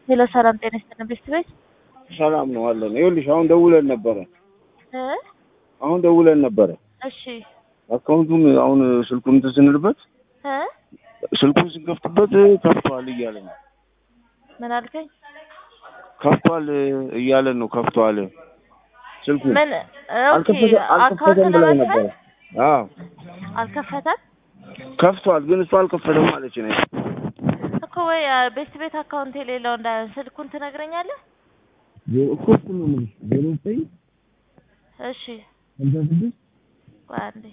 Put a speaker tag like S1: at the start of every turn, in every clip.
S1: ሄሎ ሰላም ጤና ይስጥልን ቤስት ቤት
S2: ሰላም ነው አለን። ይኸውልሽ አሁን ደውለን ነበረ
S1: እ
S2: አሁን ደውለን ነበረ
S1: እሺ
S2: አካውንቱን አሁን ስልኩን እንትን ስንልበት
S1: እ
S2: ስልኩን ስንከፍትበት ከፍቷል እያለን ነው
S1: ምን አልከኝ?
S2: ከፍቷል እያለን ነው ከፍቷል ስልኩ
S1: ምን ኦኬ
S2: አልከፈተ-
S1: አካውንት
S2: አልከፈተም ብላኝ
S1: ለመክፈት
S2: ነበረ። አዎ
S1: አልከፈተም
S2: ከፍቷል ግን እሱ አልከፈተም ማለች ነው።
S1: እኮ ወይ ቤስት ቤት አካውንት የሌለው እንዳለ ስልኩን ትነግረኛለህ?
S2: እኮ እሱ ነው የምልሽ ዜሮ ዘጠኝ
S1: እሺ
S2: ሀምሳ ስድስት
S1: ቆይ አንዴ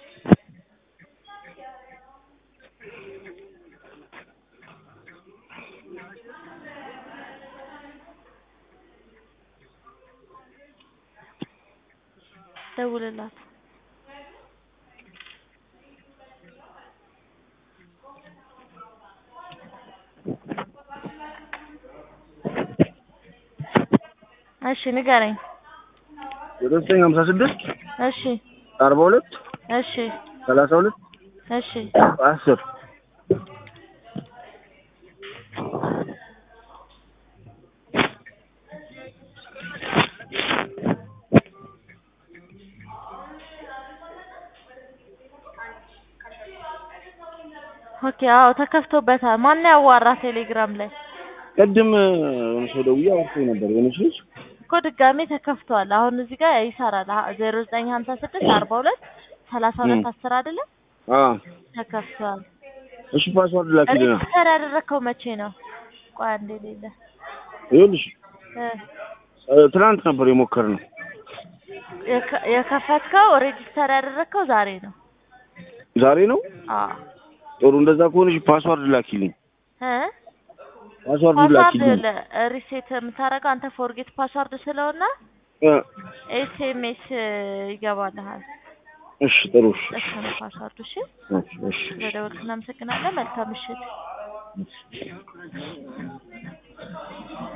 S1: ደውልላት እሺ ንገረኝ
S2: ዜሮ ዘጠኝ ሀምሳ ስድስት
S1: እሺ
S2: አርባ ሁለት
S1: እሺ
S2: ሰላሳ ሁለት
S1: እሺ
S2: አስር
S1: ኦኬ አዎ ተከፍቶበታል ማን ያዋራ ቴሌግራም ላይ
S2: ቅድም የሆነ ሰው ደውዬ አውርቶኝ ነበር የሆነች ልጅ
S1: እኮ ድጋሜ ተከፍቷል አሁን እዚህ ጋር ይሰራል ዜሮ ዘጠኝ ሀምሳ ስድስት አርባ ሁለት ሰላሳ ሁለት አስር አይደለም
S2: አዎ
S1: ተከፍቷል
S2: እሺ ፓስዋርድ ላኪልና
S1: ሬጅስተር ያደረግከው መቼ ነው ቆይ አንዴ ሌለ
S2: ይኸውልሽ
S1: እ
S2: እ፣ ትናንት ነበር የሞከርነው
S1: የከ- የከፈትከው ሬጅስተር ያደረግከው ዛሬ ነው
S2: ዛሬ ነው
S1: አዎ
S2: ጥሩ እንደዛ ከሆነሽ ፓስዋርድ ላኪልኝ
S1: እ
S2: ፓስዋርድ
S1: ፓስዋርድ
S2: ላኪልኝ
S1: ሪሴት የምታደርገው አንተ ፎርጌት ፓስዋርድ ስለሆነ
S2: እ፣
S1: ኤስኤምኤስ ይገባልሃል
S2: እሺ ጥሩ እሺ
S1: እሱ ነው ፓስዋርዱ እሺ
S2: እሺ እሺ
S1: ስለደወልክ እናመሰግናለን መልካም ምሽት